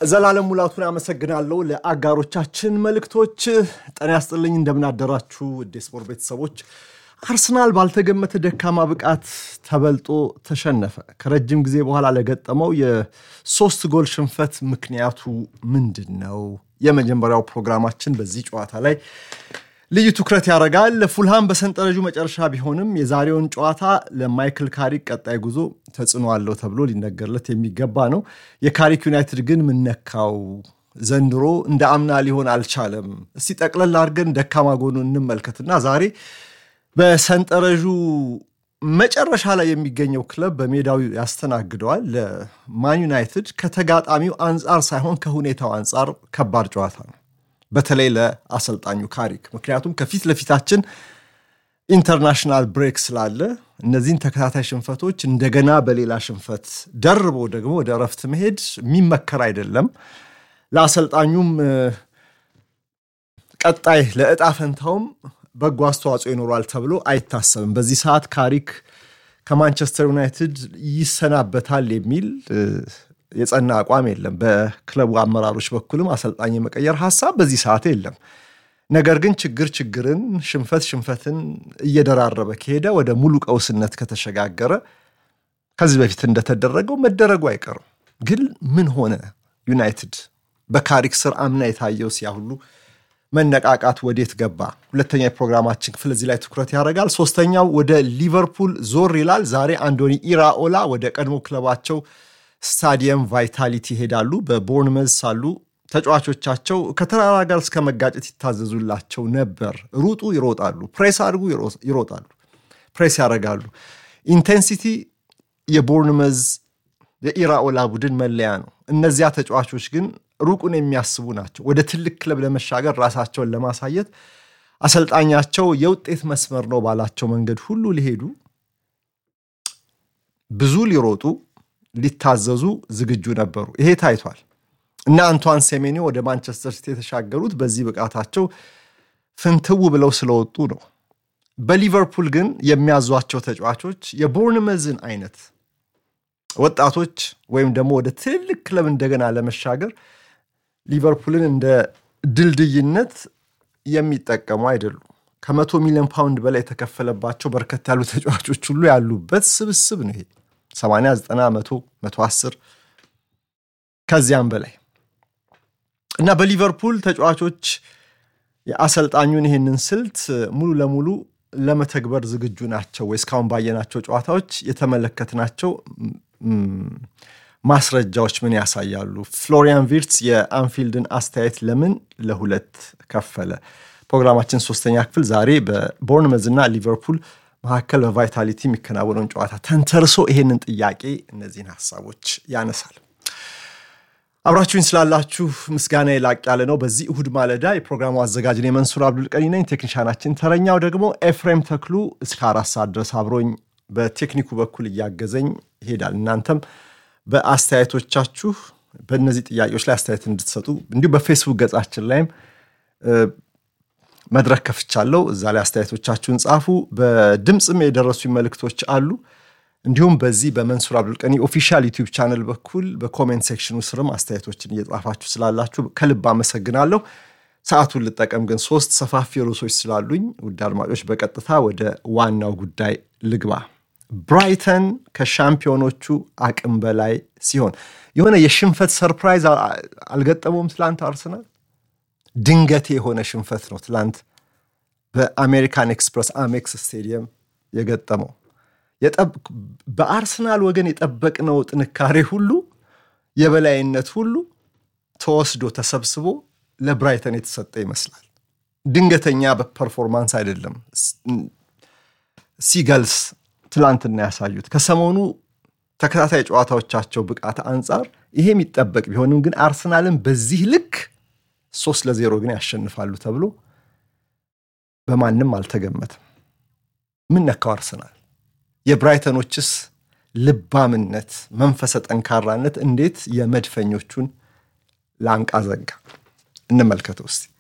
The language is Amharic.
ዘላለም ሙላቱን አመሰግናለሁ። ለአጋሮቻችን መልእክቶች ጤና ያስጥልኝ። እንደምናደራችሁ ውድ ስፖርት ቤተሰቦች። አርሰናል ባልተገመተ ደካማ ብቃት ተበልጦ ተሸነፈ። ከረጅም ጊዜ በኋላ ለገጠመው የሶስት ጎል ሽንፈት ምክንያቱ ምንድን ነው? የመጀመሪያው ፕሮግራማችን በዚህ ጨዋታ ላይ ልዩ ትኩረት ያደርጋል። ፉልሃም በሰንጠረዡ መጨረሻ ቢሆንም የዛሬውን ጨዋታ ለማይክል ካሪክ ቀጣይ ጉዞ ተጽዕኖ አለው ተብሎ ሊነገርለት የሚገባ ነው። የካሪክ ዩናይትድ ግን ምነካው ዘንድሮ እንደ አምና ሊሆን አልቻለም። እስቲ ጠቅለል አድርገን ደካማ ጎኑ እንመልከትና ዛሬ በሰንጠረዡ መጨረሻ ላይ የሚገኘው ክለብ በሜዳው ያስተናግደዋል። ለማን ዩናይትድ ከተጋጣሚው አንጻር ሳይሆን ከሁኔታው አንጻር ከባድ ጨዋታ ነው። በተለይ ለአሰልጣኙ ካሪክ። ምክንያቱም ከፊት ለፊታችን ኢንተርናሽናል ብሬክ ስላለ እነዚህን ተከታታይ ሽንፈቶች እንደገና በሌላ ሽንፈት ደርቦ ደግሞ ወደ እረፍት መሄድ የሚመከር አይደለም። ለአሰልጣኙም ቀጣይ ለእጣ ፈንታውም በጎ አስተዋጽኦ ይኖሯል ተብሎ አይታሰብም። በዚህ ሰዓት ካሪክ ከማንቸስተር ዩናይትድ ይሰናበታል የሚል የጸና አቋም የለም። በክለቡ አመራሮች በኩልም አሰልጣኝ የመቀየር ሀሳብ በዚህ ሰዓት የለም። ነገር ግን ችግር ችግርን፣ ሽንፈት ሽንፈትን እየደራረበ ከሄደ ወደ ሙሉ ቀውስነት ከተሸጋገረ ከዚህ በፊት እንደተደረገው መደረጉ አይቀርም። ግን ምን ሆነ ዩናይትድ በካሪክ ስር አምና የታየው ሲያ ሁሉ መነቃቃት ወዴት ገባ? ሁለተኛ የፕሮግራማችን ክፍል እዚህ ላይ ትኩረት ያደርጋል። ሶስተኛው ወደ ሊቨርፑል ዞር ይላል። ዛሬ አንዶኒ ኢራኦላ ወደ ቀድሞ ክለባቸው ስታዲየም ቫይታሊቲ ይሄዳሉ። በቦርንመዝ ሳሉ ተጫዋቾቻቸው ከተራራ ጋር እስከ መጋጨት ይታዘዙላቸው ነበር። ሩጡ፣ ይሮጣሉ፣ ፕሬስ አድርጉ፣ ይሮጣሉ፣ ፕሬስ ያደርጋሉ። ኢንቴንሲቲ የቦርንመዝ የኢራኦላ ቡድን መለያ ነው። እነዚያ ተጫዋቾች ግን ሩቁን የሚያስቡ ናቸው። ወደ ትልቅ ክለብ ለመሻገር ራሳቸውን ለማሳየት አሰልጣኛቸው የውጤት መስመር ነው ባላቸው መንገድ ሁሉ ሊሄዱ ብዙ ሊሮጡ ሊታዘዙ ዝግጁ ነበሩ። ይሄ ታይቷል እና አንቷን ሴሜኒ ወደ ማንቸስተር ሲቲ የተሻገሩት በዚህ ብቃታቸው ፍንትው ብለው ስለወጡ ነው። በሊቨርፑል ግን የሚያዟቸው ተጫዋቾች የቦርንመዝን አይነት ወጣቶች ወይም ደግሞ ወደ ትልቅ ክለብ እንደገና ለመሻገር ሊቨርፑልን እንደ ድልድይነት የሚጠቀሙ አይደሉም። ከመቶ ሚሊዮን ፓውንድ በላይ የተከፈለባቸው በርከት ያሉ ተጫዋቾች ሁሉ ያሉበት ስብስብ ነው ይሄ 80 90 መቶ መቶ አስር ከዚያም በላይ እና በሊቨርፑል ተጫዋቾች የአሰልጣኙን ይህንን ስልት ሙሉ ለሙሉ ለመተግበር ዝግጁ ናቸው ወይ? እስካሁን ባየናቸው ጨዋታዎች የተመለከትናቸው ማስረጃዎች ምን ያሳያሉ? ፍሎሪያን ቪርትስ የአንፊልድን አስተያየት ለምን ለሁለት ከፈለ? ፕሮግራማችን ሶስተኛ ክፍል ዛሬ በቦርንመዝ እና ሊቨርፑል መካከል በቫይታሊቲ የሚከናወነውን ጨዋታ ተንተርሶ ይሄንን ጥያቄ እነዚህን ሀሳቦች ያነሳል። አብራችሁኝ ስላላችሁ ምስጋና የላቅ ያለ ነው። በዚህ እሁድ ማለዳ የፕሮግራሙ አዘጋጅን የመንሱር አብዱልቀኒ ነኝ። ቴክኒሻናችን ተረኛው ደግሞ ኤፍሬም ተክሉ እስከ አራት ሰዓት ድረስ አብሮኝ በቴክኒኩ በኩል እያገዘኝ ይሄዳል። እናንተም በአስተያየቶቻችሁ በእነዚህ ጥያቄዎች ላይ አስተያየት እንድትሰጡ እንዲሁም በፌስቡክ ገጻችን ላይም መድረክ ከፍቻለሁ። እዛ ላይ አስተያየቶቻችሁን ጻፉ። በድምፅም የደረሱ መልእክቶች አሉ። እንዲሁም በዚህ በመንሱር አብዱልቀኒ ኦፊሻል ዩቲዩብ ቻነል በኩል በኮሜንት ሴክሽኑ ስርም አስተያየቶችን እየጻፋችሁ ስላላችሁ ከልብ አመሰግናለሁ። ሰዓቱን ልጠቀም ግን ሶስት ሰፋፊ ርዕሶች ስላሉኝ ውድ አድማጮች በቀጥታ ወደ ዋናው ጉዳይ ልግባ። ብራይተን ከሻምፒዮኖቹ አቅም በላይ ሲሆን የሆነ የሽንፈት ሰርፕራይዝ አልገጠመውም። ትላንት አርሰናል ድንገቴ የሆነ ሽንፈት ነው ትላንት በአሜሪካን ኤክስፕረስ አሜክስ ስቴዲየም የገጠመው። በአርሰናል ወገን የጠበቅነው ጥንካሬ ሁሉ የበላይነት ሁሉ ተወስዶ ተሰብስቦ ለብራይተን የተሰጠ ይመስላል። ድንገተኛ በፐርፎርማንስ አይደለም ሲገልስ ትላንትና ያሳዩት ከሰሞኑ ተከታታይ ጨዋታዎቻቸው ብቃት አንጻር ይሄ የሚጠበቅ ቢሆንም ግን አርሰናልን በዚህ ልክ ሶስት ለዜሮ ግን ያሸንፋሉ ተብሎ በማንም አልተገመተም። ምን ነካው አርሰናል? የብራይተኖችስ ልባምነት፣ መንፈሰ ጠንካራነት እንዴት የመድፈኞቹን ላንቃ ዘጋ? እንመልከተው እስቲ።